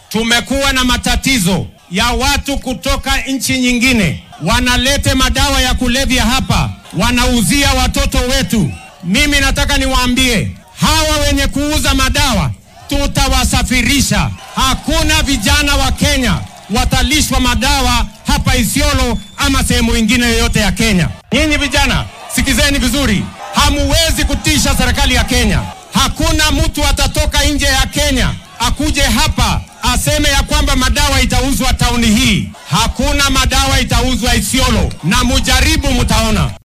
tumekuwa na matatizo ya watu kutoka nchi nyingine wanalete madawa ya kulevya hapa, wanauzia watoto wetu. Mimi nataka niwaambie hawa wenye kuuza madawa tutawasafirisha. Hakuna vijana wa Kenya watalishwa madawa hapa Isiolo ama sehemu ingine yoyote ya Kenya. Nyinyi vijana, sikizeni vizuri, hamuwezi kutisha serikali ya Kenya. Hakuna mtu atatoka nje ya Kenya akuje hapa aseme ya kwamba madawa itauzwa tauni hii. Hakuna madawa itauzwa Isiolo, na mujaribu, mtaona.